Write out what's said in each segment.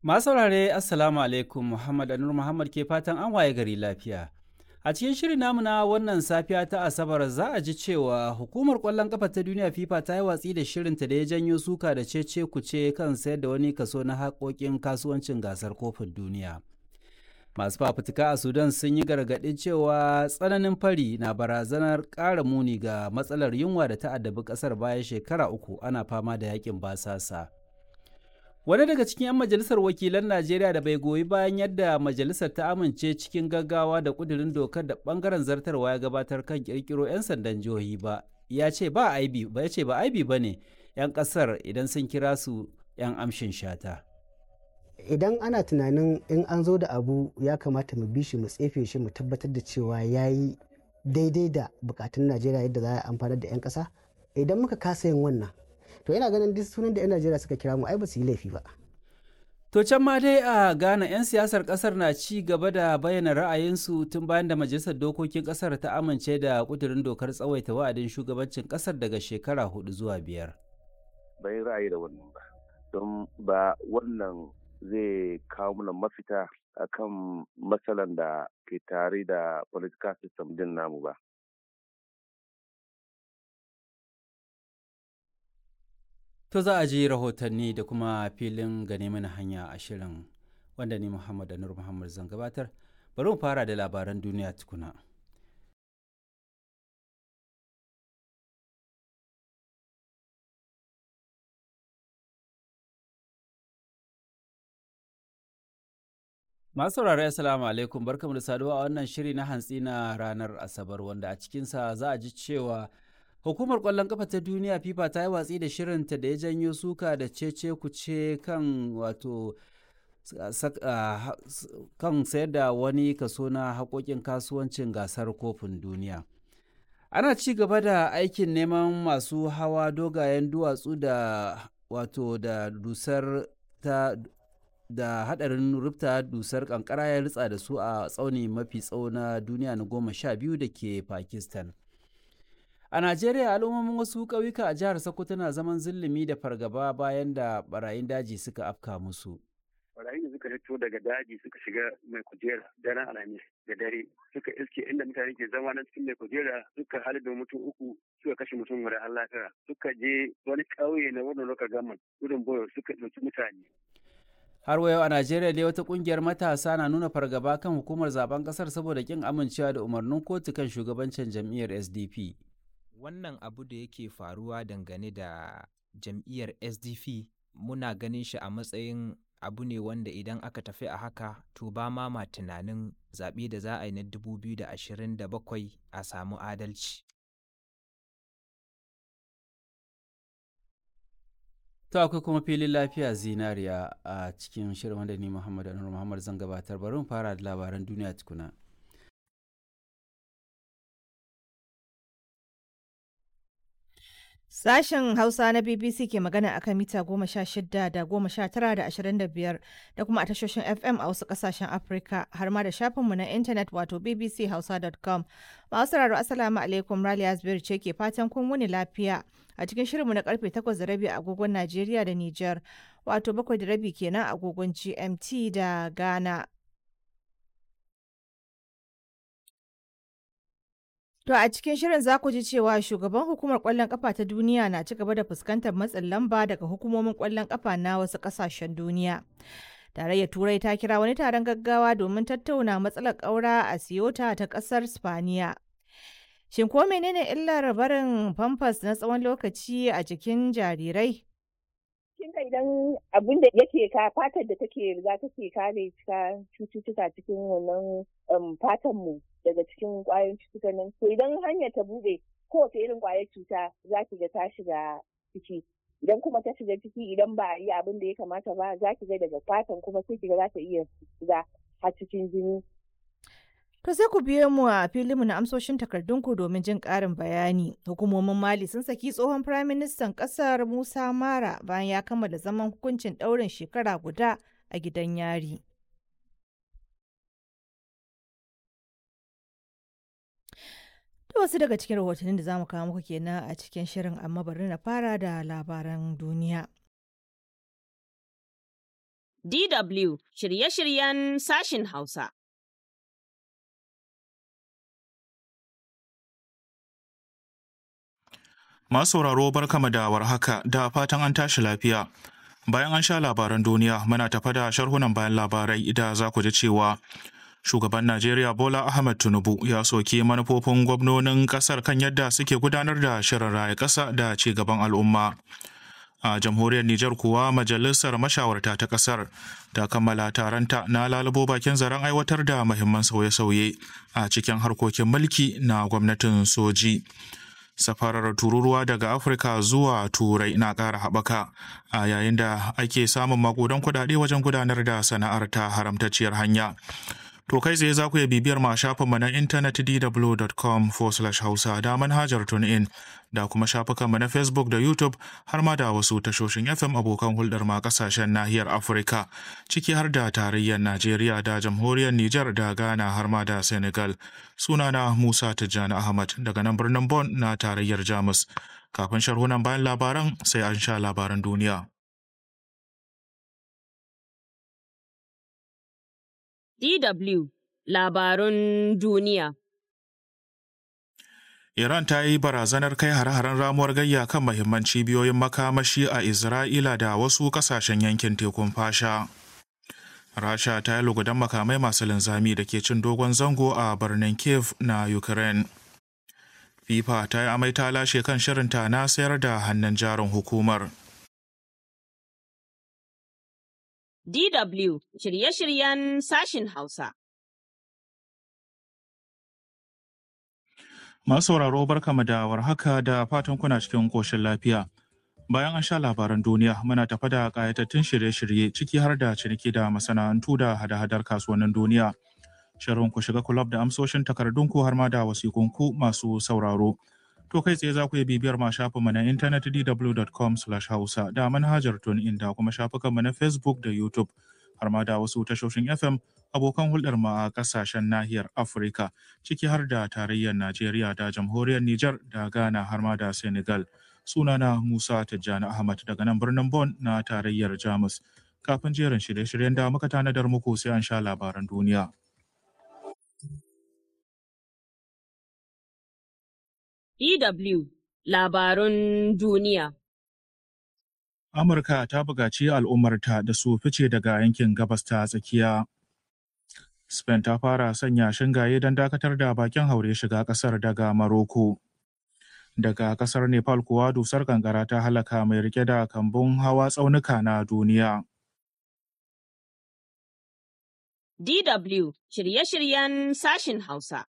Masu saurare Assalamu alaikum Muhammad Anur Muhammad ke fatan an waye gari lafiya. A cikin shirin namu na wannan safiya ta Asabar za a ji cewa hukumar kwallon kafa ta duniya FIFA ta yi watsi da shirinta da ya janyo suka da cece kuce kan sayar da wani kaso na haƙoƙin kasuwancin gasar kofin duniya. Masu fafutuka a Sudan sun yi gargaɗin cewa tsananin fari na barazanar ƙara muni ga matsalar yunwa da ta addabi ƙasar bayan shekara uku ana fama da yakin basasa. Wani daga cikin 'yan majalisar wakilan Najeriya da bai goyi bayan yadda majalisar ta amince cikin gaggawa da kudirin dokar da bangaren zartarwa ya gabatar kan kirkiro 'yan sandan jihohi ba, ya ce ba aibi ba ya ce ba aibi ba ne 'yan kasar idan sun kira su 'yan amshin shata. Idan ana tunanin in an zo da abu ya kamata mu bi shi mu tsefe shi mu tabbatar da cewa ya yi daidai da bukatun Najeriya yadda za a amfanar da 'yan kasa, idan muka kasa yin wannan to yana ganin duk sunan da 'yan najeriya suka kira mu ai ba su yi laifi ba To can ma dai a Ghana 'yan siyasar kasar na ci gaba da bayyana ra'ayinsu tun bayan da majalisar dokokin kasar ta amince da kudurin dokar tsawaita wa'adin shugabancin kasar daga shekara hudu zuwa biyar. Bai ra'ayi da wannan ba, don ba wannan zai kawo mana mafita akan matsalan da ke tare da political system din namu ba. To za a ji rahotanni da kuma filin gane mana hanya a shirin wanda ni Muhammad Anur Muhammad zan gabatar. Bari mu fara da labaran duniya tukuna. Masu saurari Assalamu alaikum barkamu da saduwa a wannan shiri na hantsi na ranar Asabar wanda a cikinsa za a ji cewa Hukumar ƙwallon ƙafa ta duniya FIFA ta yi watsi da shirinta da ya janyo suka da cece kuce kan wato kan sayar da wani kaso na haƙoƙin kasuwancin gasar kofin duniya. Ana ci gaba da aikin neman masu hawa dogayen duwatsu da wato da dusar ta da hadarin rufta dusar kankara ya ritsa da su a tsauni mafi tsawo na duniya na goma sha biyu da ke Pakistan. A Najeriya al'ummomin wasu ƙauyuka a jihar Sokoto na zaman zulumi da fargaba bayan da barayin daji suka afka musu. Barayin da suka fito daga daji suka shiga mai kujera daren alhamis da dare suka iske inda mutane ke zama na cikin mai kujera suka halin da mutum uku suka kashe mutum guda har lafiya suka je wani ƙauye na wannan lokacin gaman gudun boyo suka ɗauki mutane. har wa yau a najeriya dai wata kungiyar matasa na nuna fargaba kan hukumar zaben kasar saboda kin amincewa da umarnin kotu kan shugabancin jam'iyyar sdp wannan abu da yake faruwa dangane da jam'iyyar sdp muna ganin shi a matsayin abu ne wanda idan aka tafi a haka to ba ma ma tunanin zaɓe da za a yi na 2027 a samu adalci To akwai kuma filin lafiya zinariya a cikin shirin wanda ni Muhammad Anur Muhammad zan gabatar bari mu fara da labaran duniya tukuna. Sashen Hausa na BBC ke magana akan mita goma sha shida da goma sha tara da ashirin da biyar da kuma a tashoshin FM a wasu kasashen Afirka har ma da shafinmu na intanet wato bbchausa.com. Masu sauraro Assalamu alaikum Raliya Zubairu ce ke fatan kun wuni lafiya a cikin shirinmu na karfe takwas da rabi agogon Najeriya da Nijar wato bakwai da rabi kenan agogon GMT da Ghana. To a cikin shirin za ku ji cewa shugaban hukumar kwallon kafa ta duniya na ci gaba da fuskantar matsin lamba daga hukumomin kwallon kafa na wasu kasashen duniya. Tarayyar Turai ta kira wani taron gaggawa domin tattauna matsalar ƙaura a Siyota ta ƙasar Spaniya. Shin ko menene illar barin famfas na tsawon lokaci a jikin jarirai? Kin idan abin da yake ka fatar da take riga take kare cututtuka cikin wannan fatan mu daga cikin kwayoyin cututtukan nan to idan hanyar ta bude kowace irin kwayar cuta za ki ga ta shiga ciki idan kuma ta shiga ciki idan ba a yi abin da ya kamata ba za ki ga daga fatan kuma sai ki ga za ta iya shiga har cikin jini To sai ku biyo mu a filinmu na amsoshin takardunku domin jin ƙarin bayani. Hukumomin Mali sun saki tsohon Firaministan ƙasar Musa Mara bayan ya kammala zaman hukuncin ɗaurin shekara guda a gidan yari. To wasu daga cikin rahotannin da za mu kawo muku kenan a cikin shirin amma bari na fara da labaran duniya. DW shirye-shiryen sashin Hausa. Masu sauraro barkama da warhaka da fatan an tashi lafiya. Bayan an sha labaran duniya muna tafa da sharhunan bayan labarai da za ku ji cewa shugaban Najeriya Bola Ahmed Tinubu ya soke manufofin gwamnonin kasar kan yadda suke gudanar da shirin raya ƙasa da ci gaban al'umma. A jamhuriyar Nijar kuwa majalisar mashawarta ta kasar ta kammala taronta na lalubo bakin zaren aiwatar da muhimman sauye-sauye a cikin harkokin mulki na gwamnatin soji. safarar tururuwa daga afirka zuwa turai na ƙara haɓaka a yayin da ake samun makudan kuɗaɗe wajen gudanar da sana'ar ta haramtacciyar hanya to kai tsaye za ku iya bibiyar ma shafinmu na intanet dw.com hausa da manhajar tunein da kuma shafukanmu na facebook da youtube har ma da wasu tashoshin fm abokan hulɗar ma ƙasashen nahiyar afirka ciki har da tarayyar najeriya da jamhuriyar niger da ghana har ma da senegal sunana musa tijjani ahmad daga nan birnin bon na tarayyar jamus kafin sharhunan bayan labaran sai an sha labaran duniya DW Labarun Duniya Iran ta yi barazanar kai hare-haren ramuwar gayya kan mahimman cibiyoyin makamashi a Isra'ila da wasu kasashen yankin tekun fasha. Rasha ta yi lugudan makamai masu linzami da ke cin dogon zango a birnin Kiev na Ukraine. FIFA ta yi amai ta lashe kan shirinta na sayar da hannun jarin hukumar. DW shirye-shiryen sashin Hausa. Masu sauraro barkama da warhaka da fatan kuna cikin koshin lafiya. Bayan an sha labaran duniya muna tafa da ƙayatattun shirye-shirye ciki har da ciniki da masana'antu da hada-hadar kasuwannin duniya. Shirin ku shiga kulab da amsoshin takardunku har ma da wasikunku masu sauraro. To kai tsaye za ku iya bibiyar ma shafinmu na intanet dw.com hausa da manhajar tunin da kuma shafukanmu na Facebook da YouTube har ma da wasu tashoshin FM abokan hulɗar mu a ƙasashen nahiyar Afirka ciki har da tarayyar Najeriya da jamhuriyar Nijar da Ghana har ma da Senegal. Sunana Musa Tijjani Ahmad daga nan birnin Bon na tarayyar Jamus. Kafin jerin shirye-shiryen da muka tanadar muku sai an sha labaran duniya. DW Labarun Duniya Amurka ta buƙaci al'ummarta da su fice daga yankin gabas ta tsakiya. Spain ta fara sanya shingaye don dakatar da bakin haure shiga ƙasar daga Maroko. Daga ƙasar Nepal kuwa dusar kankara ta halaka mai rike da kambun hawa tsaunuka na duniya. DW shirye-shiryen sashin Hausa.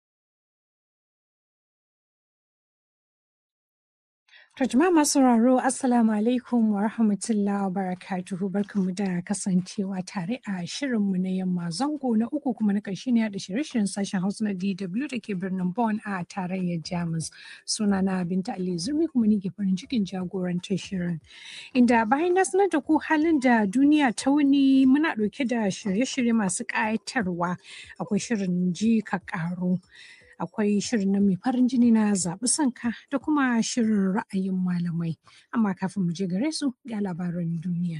To jama'a masu sauraro Assalamu alaikum wa rahmatullahi wa barakatuhu barkanmu da kasancewa tare a shirinmu na yamma zango na uku kuma na ƙarshe ne da shirye-shiryen sashen Hausa na DW da ke birnin Bonn a tarayyar Jamus. Sunana Binta Ali Zurmi kuma ni ke farin cikin jagorantar shirin. Inda bayan na sanar da ku halin da duniya ta wuni muna ɗauke da shirye-shirye masu ƙayatarwa akwai shirin ji ka ƙaro. akwai shirin na mai farin jini na zaɓi sanka da kuma shirin ra'ayin malamai amma kafin mu je gare su ga labaran duniya.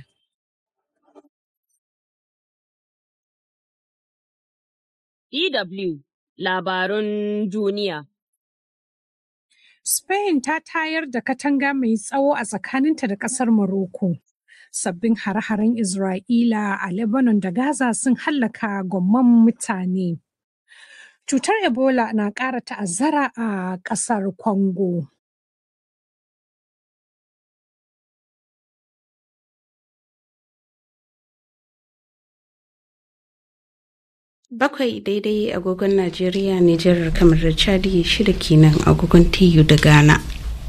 DW Labarun Duniya Spain ta tayar da katanga mai tsawo a tsakaninta da ƙasar Morocco. Sabbin hare-haren Isra'ila a Lebanon da Gaza sun hallaka gomman mutane. Cutar Ebola na ƙara ta'azzara a ƙasar Congo. Bakwai daidai agogon Najeriya, Nijar, kamar da Chadi shida kenan agogon TU da Ghana.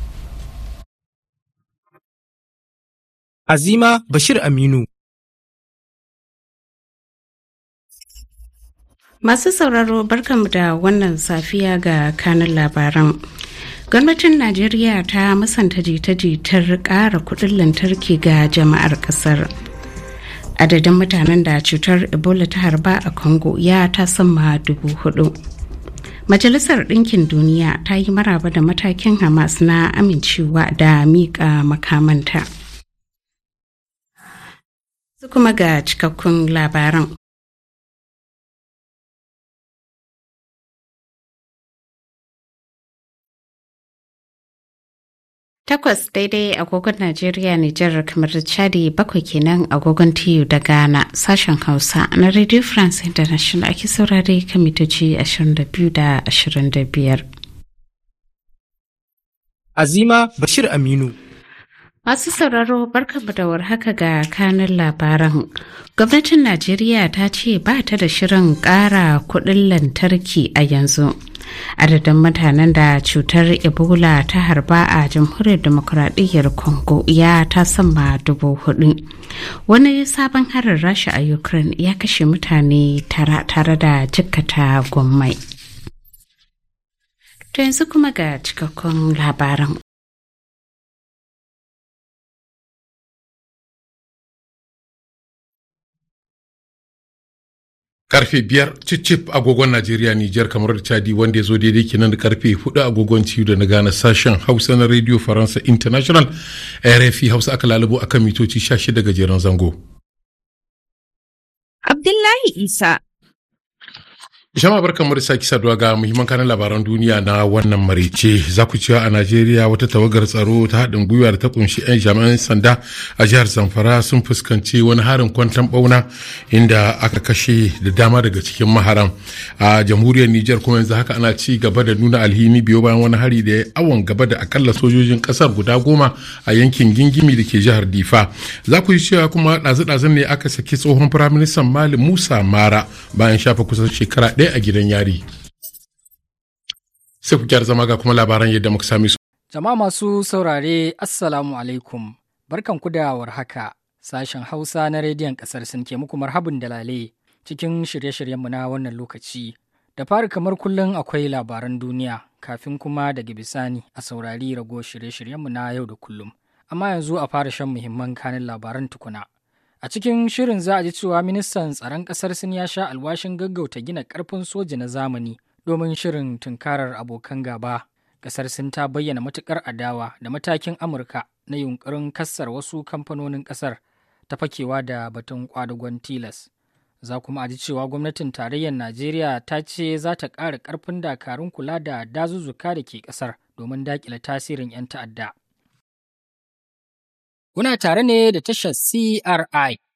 Azima Bashir Aminu. Masu sauraro barkanmu da wannan safiya ga kanin labaran. Gwamnatin Najeriya ta musanta jita-jitar ƙara kuɗin lantarki ga jama'ar ƙasar. Adadin mutanen da cutar Ebola ta harba a Congo ya ta sama dubu hudu. Majalisar Ɗinkin Duniya ta yi maraba da matakin Hamas na amincewa da miƙa makamanta. Su kuma ga cikakkun labaran. Takwas daidai agogon Najeriya Nijar kamar da Chadi bakwai kenan agogon TU da Ghana sashen Hausa na Radio France International ake saurare kan mitoci 22 da 25. Azima Bashir Aminu. Masu sauraro barkanmu da warhaka ga kanin labaran. Gwamnatin Najeriya ta ce ba ta da shirin ƙara kuɗin lantarki a yanzu. Adadin mutanen da cutar Ebola ta harba a jamhuriyar demokuraɗiyyar Congo ya ta sama dubu hudu. Wani sabon harin rasha a Ukraine ya kashe mutane tara tare da jikkata gwammai. To yanzu kuma ga cikakkun labaran. karfe biyar cicip agogon najeriya nijar kamar da chadi wanda ya zo daidai kenan da karfe hudu agogon ciwo da na gane sashen hausa na radio faransa international rfi hausa aka lalubo akan mitoci 16 gajeren zango abdullahi isa Jama'a barkanmu da sake saduwa ga muhimman kanan labaran duniya na wannan marice za ku cewa a Najeriya wata tawagar tsaro ta haɗin gwiwa da ta kunshi 'yan jami'an sanda a jihar Zamfara sun fuskanci wani harin kwantan bauna inda aka kashe da dama daga cikin maharan a jamhuriyar Nijar kuma yanzu haka ana ci gaba da nuna alhini biyo bayan wani hari da ya awon gaba da akalla sojojin kasar guda goma a yankin gingimi da ke jihar Difa za ku yi cewa kuma ɗazu-ɗazun ne aka saki tsohon firaministan Mali Musa Mara bayan shafa kusan shekara ɗaya a gidan yari. Sai ku kyar zama ga kuma labaran yadda muka sami su. Jama'a masu saurare Assalamu alaikum. Barkan ku da warhaka. Sashen Hausa na rediyon ƙasar sun ke muku marhabin dalale cikin shirye-shiryenmu na wannan lokaci. Da fari kamar kullum akwai labaran duniya kafin kuma daga bisani a saurari rago shirye-shiryenmu na yau da kullum. Amma yanzu a fara shan muhimman kanin labaran tukuna. A cikin shirin za a ji cewa ministan tsaron ƙasar Sin ya sha alwashin gaggauta gina ƙarfin soja na zamani domin shirin tunkarar abokan gaba. Ƙasar Sin ta bayyana matuƙar adawa da matakin Amurka na yunƙurin kassar wasu kamfanonin ƙasar ta fakewa da batun kwadagon tilas. Za kuma a ji cewa gwamnatin tarayyar Najeriya ta ce za ta ƙara ƙarfin dakarun kula da dazuzzuka da ke ƙasar domin daƙile tasirin 'yan ta'adda. Kuna tare ne da tashar CRI